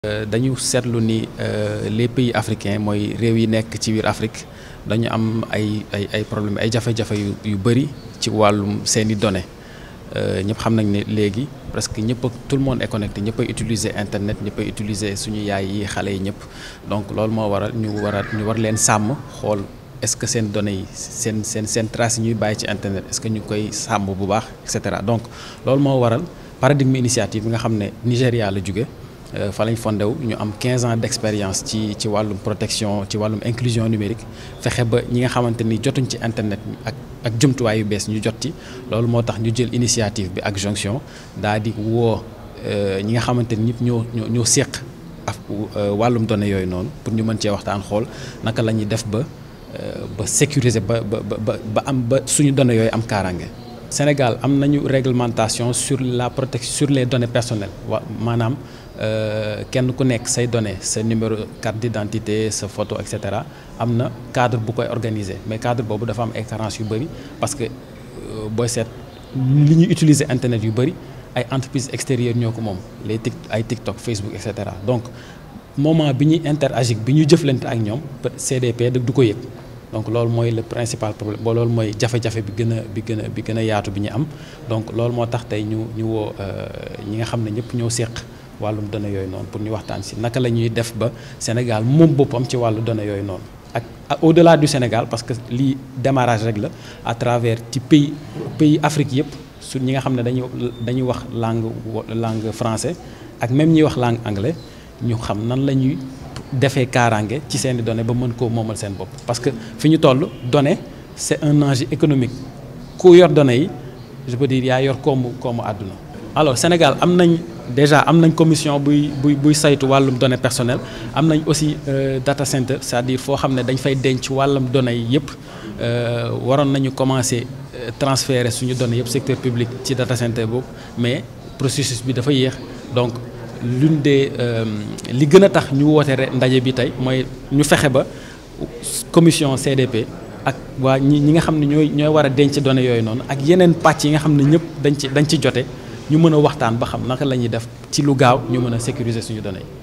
dañu seetlu ni les pays africains mooy réew yi nekk ci biir Afrique dañu am ay ay ay problème ay jafe-jafe yu yu bëri ci wàllum seeni données ñëpp xam nañ ne léegi presque ñëpp tout le monde est connecté ñëpp ay utiliser internet ñëpp ay utiliser suñu yaay yi xale yi ñëpp donc loolu moo waral ñu war a ñu war leen sàmm xool est-ce que seen données yi seen seen seen traces yi ñuy bàyyi ci internet est-ce que ñu koy sàmm bu baax et cetera donc loolu moo waral paradigme initiative bi nga xam ne Nigéria la jóge fa lañ fondé wu ñu am 15 ans d'expérience ci ci wàllum protection ci wàllum inclusion numérique fexe ba ñi nga xamante ni jotuñ ci internet ak ak jumtuwaay yu bees ñu jot ci loolu moo tax ñu jël initiative bi ak jonction daal di woo ñi nga xamante ni ñëpp ñoo ñoo ñoo séq ak wàllum données yooyu noonu pour ñu mën cee waxtaan xool naka la ñuy def ba ba sécuriser ba ba ba ba am ba suñu données yooyu am kaaraange. Sénégal am nañu réglementation sur la protection sur les données personnelles wa maanaam kenn ku nekk say données sa numéro carte d'identité sa photo et cetera am na cadre bu koy organiser mais cadre boobu dafa am ay carences yu bëri parce que booy seet li ñuy utiliser internet yu bëri ay entreprises extérieures ñoo ko moom les tic ay TikTok Facebook et cetera donc moment bi ñuy interagir bi ñu jëflante ak ñoom CDP du ko yëg. donc loolu mooy le principal problème ba loolu mooy jafe-jafe bi gën a bi gën a bi gën a yaatu bi ñu am donc loolu moo tax tey ñu ñu woo ñi nga xam ne ñëpp ñoo séq wàllum données yooyu noonu pour ñu waxtaan si naka la ñuy def ba Sénégal moom boppam ci wàllu données yooyu noonu ak au-delà du Sénégal parce que lii démarrage rek la à travers ci pays pays Afrique yëpp su ñi nga xam ne dañuy dañuy wax langue langue français ak même ñuy wax langue anglais ñu xam nan la ñuy defee kaaraange ci seeni données ba mën koo moomal seen bopp parce que fi ñu toll données c'est un enjeu économique ku yor données yi je peux dire yaa yor koomu koomu àdduna. alors Sénégal am nañ déjà am nañ commission buy buy buy saytu wàllum données personnelles am nañ aussi data center c'est-à-dire foo xam ne dañ fay denc wàllum données yi yëpp waroon nañu commencer transférer suñu données yëpp secteur public ci data center boobu mais processus bi dafa yéex donc. l'une des li gën a tax ñu woote ndaje bi tey mooy ñu fexe ba commission CDP ak waa ñi ñi nga xam ne ñooy ñooy war a denc données yooyu noonu ak yeneen pàcc yi nga xam ne ñëpp dañ ci dañ ci jote ñu mën a waxtaan ba xam naka la ñuy def ci lu gaaw ñu mën a sécuriser suñu données yi